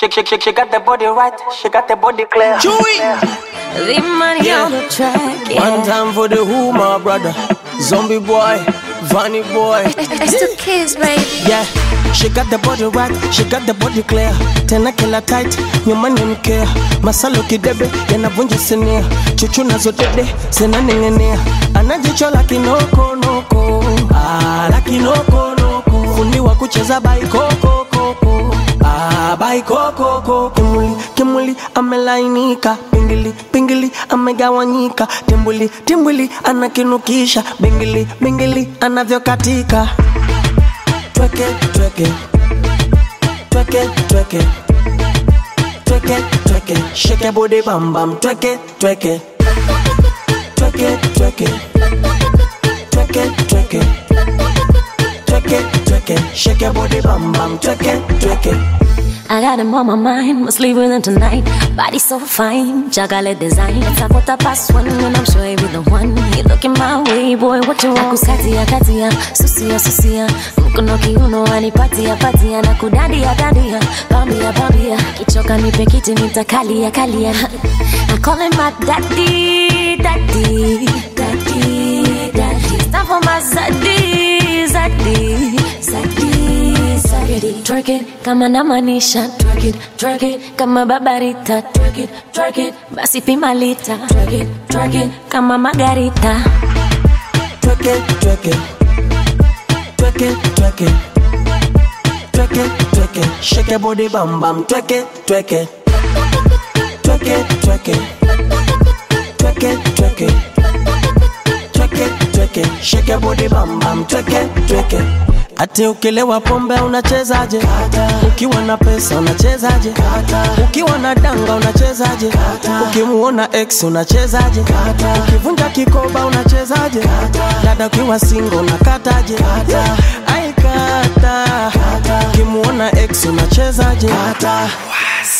She, she, she, she got the body right, she got the body clear. Chewy. The money Yeah. on the track, yeah. One time for the who, my brother. Zombie boy, Vanny boy. It's the kids, baby. Yeah, she got the body right, she got the body clear. Tena kila tight, nyuma ni mkea. Masalo kidebe, yanavunja sinia. Chuchu nazo dede, zinaning'inia. Ana jicho la kinoko noko. Ah, la kinoko noko. Fundi wa kucheza baikoko koko. Ah, baikoko koko. Kimuli, kimuli, amelainika. Pingili, pingili, amegawanyika. Timbuli, timbuli, anakinukisha. Bingili, bingili, anavyokatika tweke tweke tweke tweke tweke tweke shake your body bam bam tweke tweke tweke tweke tweke tweke tweke tweke shake your body bam bam tweke tweke I got him on my mind, must leave with him tonight. Body so fine, chocolate design. It's a quarter past one, and I'm sure he be the one. You looking my way, boy, what you want? Kukatia katia, susia susia, mkono kiuno anipatia patia na kudandia dandia, bambia bambia, kichoka nipe kiti nitakalia kalia. I call him my daddy, daddy, daddy, daddy. It's time for my zaddy, zaddy, zaddy, zaddy. Twerk it kama namaanisha, twerk it, twerk it kama babarita, twerk it, twerk it basi pima lita, twerk it, twerk it kama margarita. tweke tweke tweke tweke tweke tweke shake your body bam bam tweke tweke tweke tweke tweke tweke tweke tweke shake your body bam bam tweke tweke ati ukilewa pombe unachezaje ukiwa na pesa unachezaje ukiwa na danga unachezaje ukimuona ex unachezaje ukivunja kikoba unachezaje dada ukiwa singo unakataje aikata ukimuona ex unachezaje